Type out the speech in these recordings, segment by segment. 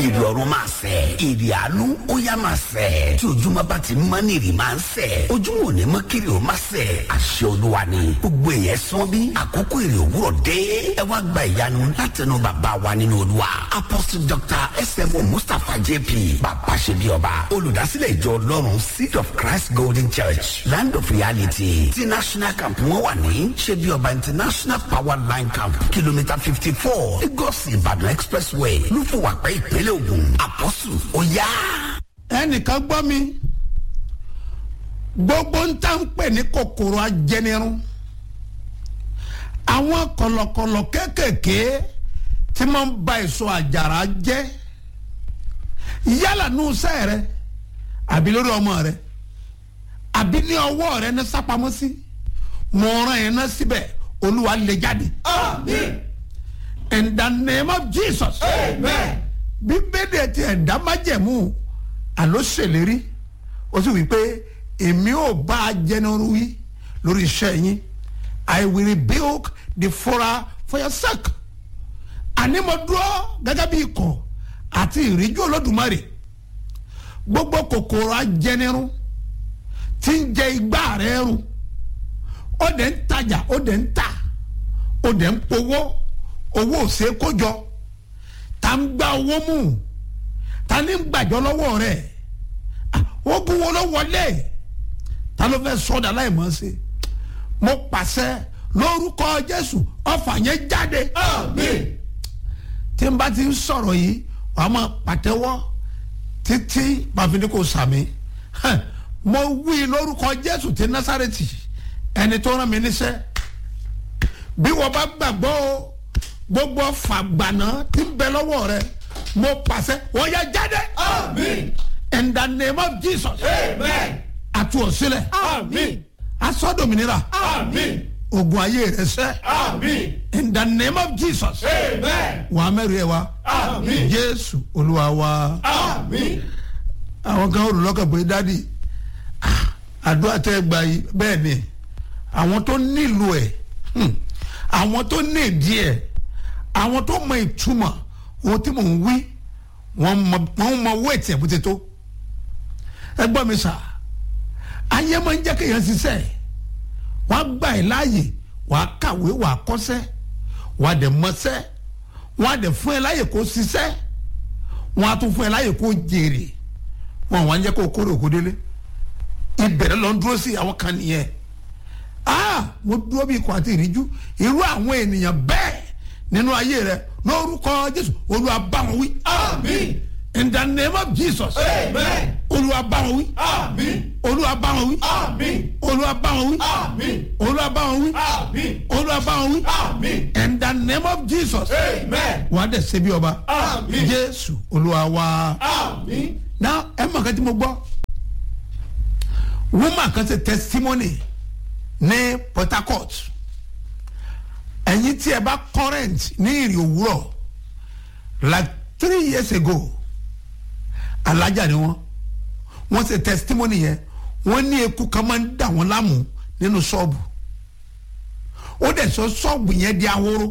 èrè ọ̀run máa sẹ̀ èrè àánú ó yá máa sẹ̀ tí ojúmọ́ bá ti mọ́ ní èrè máa ń sẹ̀ ojúmọ́ ò ní mọ́ kiri ò máa sẹ̀ àṣẹ olúwa ni gbogbo èèyàn sán bí àkókò èrè òwúrọ̀ dé ẹ wá gba ìyanu látẹnu bàbá wa nínú olúwa apostle dr smo mustapha jp bàbá ṣe bí ọba olùdásílẹ̀ ìjọ ọlọ́run seed of christ golden church land of reality ti national camp wọn wà ní ṣe bí ọba international power line camp kìlómítà fifty four lagos ìbàdàn expressway lúfọwàpẹ ìpínlẹ̀ ògùn apostle ó yá. ẹnìkan gbọ́ mi gbogbo ń tà ń pè ní kòkòrò ajẹnirun àwọn kọlọkọlọ kéékèèké tí máa ń ba èso àjàrà jẹ́ yálà nù sẹ́ rẹ àbí lórí ọmọ rẹ àbí ní ọwọ́ rẹ ní sápamọ́ sí mo rán yẹn náà síbẹ̀ olúwa lè jáde. Amen. in the name of jesus. Amen. bíbélì ti ẹ̀dá májẹ̀mú àló ṣèlérí ó sì wí pé èmi ò bá a jẹnuru wí lórí iṣẹ́ yín i will rebuke the fora for your sake àní mo dúró gẹ́gẹ́ bí ikọ̀ àti ìríjú olódùmarè gbogbo kòkòrò ajẹnirun tí ń jẹ igbá rẹ run ó dẹ̀ ń tajà ó dẹ̀ ń tà ó dẹ̀ ń powó owó ò ṣeé kó jọ ta ń gba owó mú ta ní gbàjọ lọ́wọ́ rẹ̀ ogun wo ló wọlé ta ló fẹ́ sọ́dà láì mọ̀ ṣe mo pàṣẹ lórúkọ jésù ọfà yẹn jáde Amen. tí n bá ti ń sọ̀rọ̀ yìí wàá máa pàtẹ́wọ́ títí pàfin kò sàmì Hẹ̀, mo wí lórúkọ jésù ti násàrètì ẹni tó rán mi níṣẹ́ bí wọ́n bá gbàgbọ́ o gbogbo fàgbànà tí ń bẹ lọ́wọ́ rẹ mo pàṣẹ wọ́n yẹ jáde Amen. in the name of jesus Amen. àti òsílẹ̀ Amen. asọ́dọ̀mìnira Amen. ogun ayé rẹ sẹ́ Amen. in the name of jesus Amen. wàá mẹ́rin ẹ̀ wá Amen. jésù olúwa wa. Amen. àwọn kan olùlọ́kàn pé dádì ah, àdúrà tẹ́ ẹ gbà yìí bẹ́ẹ̀ ni àwọn tó nílò ẹ̀ hmm, àwọn tó ní ìdí ẹ̀ àwọn tó mọ ìtumọ̀ ohun tí mò ń wí wọ́n mọ wọ́n mọ owó ètí ẹ̀ bó ti tó ẹ gbọ́ mi sà ayé máa ń jẹ́ kéèyàn ṣiṣẹ́ wọ́n á gbà ẹ́ láàyè wọ́n á kàwé wọ́n á kọ́ṣẹ́ wọ́n á dẹ̀ mọṣẹ́ wọ́n á dẹ̀ fún ẹ láàyè kó ṣiṣẹ́ wọ́n á tún fún ẹ láàyè kó jèrè wọn wà ń jẹ́ kó kórè òkú délé ìbẹ̀rẹ̀ lọ ń dúró sí àwọn kan nìyẹn ah mo dúró bí ikọ̀ àti ìríjú irú àwọn ènìyàn bẹ́ẹ̀ nínú ayé rẹ lórúkọ jésù olúwa bá wọn wí Amen. in the name of jesus Amen. olúwa bá wọn wí Amen. olúwa bá wọn wí Amen. olúwa bá wọn wí Amen. olúwa bá wọn wí Amen. olúwa bá wọn wí Amen. in the name of jesus Amen. wà á dẹ̀ ṣe bí ọba Amen. jésù olúwa wá. Amen. na ẹ mọ̀ kan tí mo gbọ́ woman kan ṣe testimony ní port harcourt ẹ̀yin tí ẹ bá current ní ìrì òwúrọ̀ like three years ago alájà ni wọ́n wọ́n ṣe testimony yẹn wọ́n ní eku kan máa ń dà wọ́n láàmú nínú ṣọ́ọ̀bù ó dẹ̀ sọ ṣọ́ọ̀bù yẹn di ahoro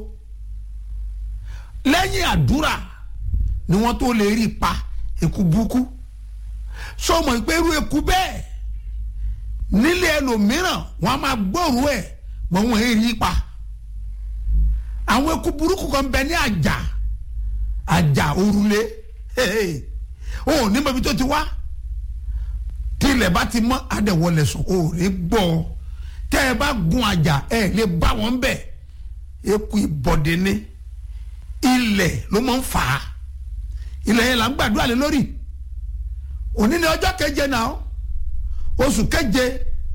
lẹ́yìn àdúrà ni wọ́n tó lè rí pa eku burúkú sọmọ pé irú eku bẹ́ẹ̀ nílé ẹlòmíràn wọ́n á máa gbóòrò ẹ̀ mọ wọn èyí rí pa àwọn eku burúkú kan bẹ ní àjà àjà òrùlé o ò ní mọ ibi tó ti wá tí ilẹ̀ bá ti mọ́ adẹ̀wọlẹ̀ sùn o ò ní gbọ́ tẹ́ ẹ bá gun àjà ẹ lè bá wọn bẹ̀ eku ìbọ̀dé ní ilẹ̀ ló máa ń fà á ilẹ̀ yẹn là ń gbàdúrà lé lórí òní ni ọjọ́ keje náà oṣù keje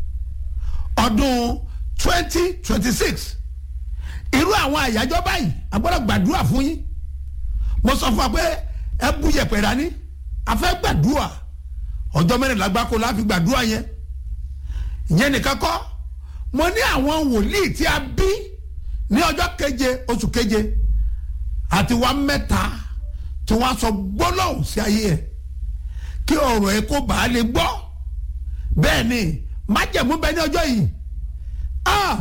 ọdún twenty twenty six irú àwọn àyájọ́ báyìí a gbọ́dọ̀ gbàdúrà fún yín mo sọ fún wa pé ẹ bú yẹ̀pẹ̀ dání a fẹ́ gbàdúrà ọjọ́ mẹ́rìnlá gbáko la fi gbàdúrà yẹn ìyẹn nìkan kọ́ mo ní àwọn wòlíì tí a bí ní ọjọ́ keje oṣù keje àti wa mẹ́ta tí wọ́n sọ gbólóhùn sí ayé ẹ̀ kí ọ̀rọ̀ ẹ̀ kó bàa lè gbọ́ bẹ́ẹ̀ ni májẹ̀mú bẹ ní ọjọ́ yìí ah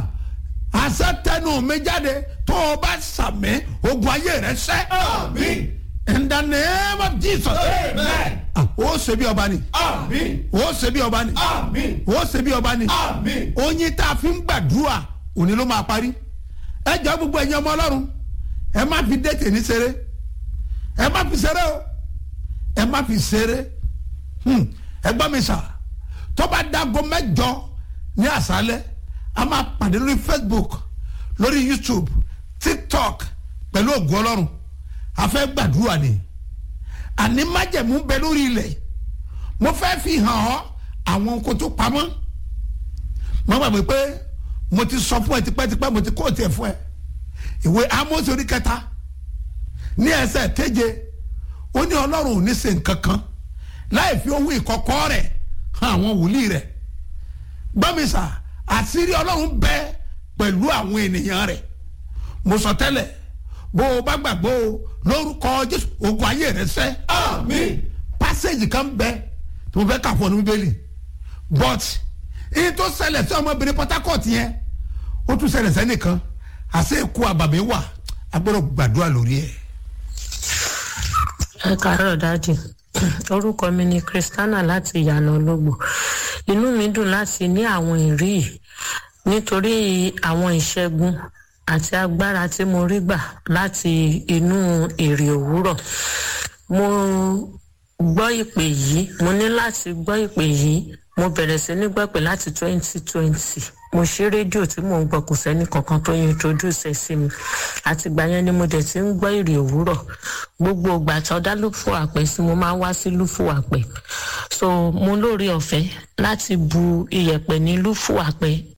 àṣẹ tẹnu mi jáde tó o bá sàmì ogun ayé rẹ sẹ́ Amen. in in the name of jesus Amen. Ah, ó ṣe bí ọba ni Àmín. ó ṣe bí ọba ni Àmín. ó ṣe bí ọba ni Àmín. oyin tá a fi ń gbàdúrà òní ló máa parí ẹ jọ gbogbo ẹ̀yin ọmọ ọlọ́run ẹ má fi dẹ́tẹ̀ ní ṣeré ẹ má fi ṣeré o ẹ má fi ṣeré Hmm, ẹ gbọ́ mi sà tó bá dago mẹ́jọ ní àṣálẹ́ a máa pàdé lórí facebook lórí youtube tiktok pẹ̀lú ògùn ọlọ́run a fẹ́ gbàdúrà ni àní májẹ̀mú bẹ lórí ilẹ̀ mo fẹ́ fi hàn ọ́ àwọn nǹkan tó pamọ́ mo gbàgbé pé mo ti sọ fún ẹ tipẹ́tipẹ́ mo ti kó tiẹ̀ fún ẹ ìwé Ámósì orí kẹta ní ẹsẹ̀ keje ó ní ọlọ́run ò ní ṣe nǹkan kan láì fi ohun ìkọ̀kọ̀ rẹ̀ hàn àwọn wòlíì rẹ̀ gbọ́mísà àṣírí ọlọ́run bẹ pẹ̀lú àwọn ènìyàn rẹ̀ mo sọ tẹ́lẹ̀ bó o bá gbàgbọ́ o lórúkọ jésù ogun ayé rẹ̀ sẹ́ Àmín. passage kan bẹ tí mo fẹ́ kà fún ọ ní bíbélì but èyí tó ṣẹlẹ̀ sí ọmọbìnrin Port Harcourt yẹn ó tún ṣẹlẹ̀ sẹ́nìkan àṣẹ ikú àbàmì wà agbọ́dọ̀ gbàdúrà lórí ẹ̀. ẹ káàárọ̀ dájì orúkọ mi ni christiana láti ìyànà ológbò inú mi dùn láti ní àwọn ìrí yìí nítorí àwọn ìṣẹ́gun àti agbára tí mo rí gbà láti inú èrè òwúrọ̀ mo gbọ́ ìpè yìí mo ní láti gbọ́ ìpè yìí mo bẹ̀rẹ̀ sí ní gbọ́ pé láti twenty twenty mo ṣí rédíò tí mò ń gbọ́ kò sẹ́ni kankan tó introduce ẹ̀ sí mi àtìgbà yẹn ni mo dẹ̀ ti ń gbọ́ ìrì òwúrọ̀ gbogbo ìgbà tó dá lúfù àpẹ sí mo máa ń wá sí lúfù àpẹ so mo lórí ọ̀fẹ́ láti bu iyẹ̀pẹ̀ ní lúfù àpẹ